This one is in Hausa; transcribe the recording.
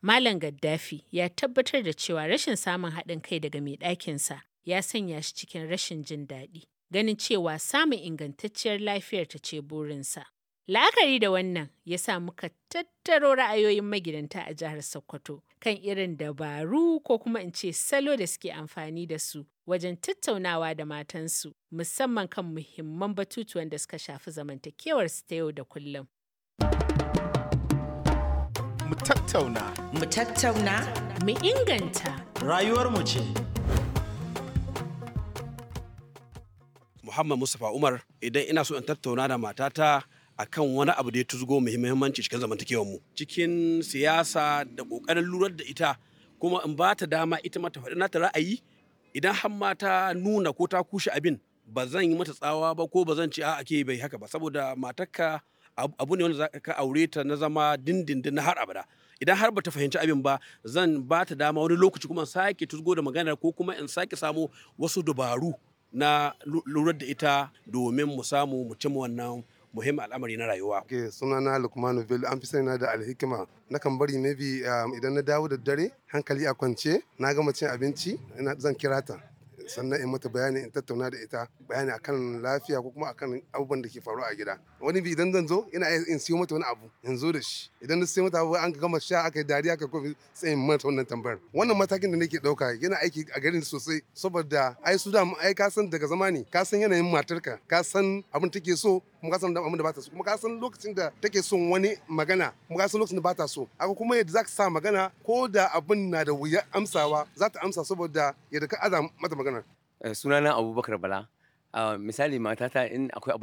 Malam Gaddafi ya tabbatar da cewa rashin samun haɗin kai daga mai ɗakinsa ya sanya shi cikin rashin jin daɗi, ganin cewa samun ingantacciyar lafiyar ta ce burinsa. La'akari da wannan ya sa muka tattaro ra'ayoyin magidanta a jihar Sokoto kan irin dabaru ko kuma in ce salo da suke amfani da su wajen tattaunawa da matansu musamman kan muhimman batutuwan da suka shafi zamantakewarsu ta yau da kullum. Mu tattauna. Mu tattauna. Mu inganta. Rayuwarmu ce. Muhammad Mustapha Umar idan ina so in tattauna da matata akan wani abu da ya tuzgo muhimmanci cikin zamantakewar mu cikin siyasa da kokarin lurar da ita kuma in ba ta dama ita mata faɗi nata ra'ayi idan har ma ta nuna ko ta kushe abin ba zan yi mata tsawa ba ko ba zan ce a ake bai haka ba saboda matarka abu ne wanda za ka aure ta na zama dindindin na har abada idan har bata fahimci abin ba zan ba ta dama wani lokaci kuma sake tuzgo da magana ko kuma in sake samu wasu dabaru na lurar da ita domin mu samu mu cimma wannan muhimmin al'amari na rayuwa. Ke sunana Lukmanu Bello an fi sani da alhikima na kan bari maybe idan na dawo da dare hankali a kwance na gama cin abinci zan kira ta sannan in mata bayani in tattauna da ita bayani akan lafiya ko kuma akan abubuwan da ke faruwa a gida wani bi idan zan zo ina in siyo mata wani abu in zo da shi idan na siyo mata abu an gama sha aka yi dariya aka kofi sai in mata wannan tambayar wannan matakin da nake dauka yana aiki a garin sosai saboda ai su da ai ka san daga zamani ka san yanayin matarka ka san abin take so kuma ka san abin da ba ta so kuma ka san lokacin da take son wani magana kuma ka san lokacin da ba ta so aka kuma yadda za ka sa magana ko da abin na da wuya amsawa za ta amsa saboda yadda ka aza mata magana sunana abubakar bala misali matata in akwai abu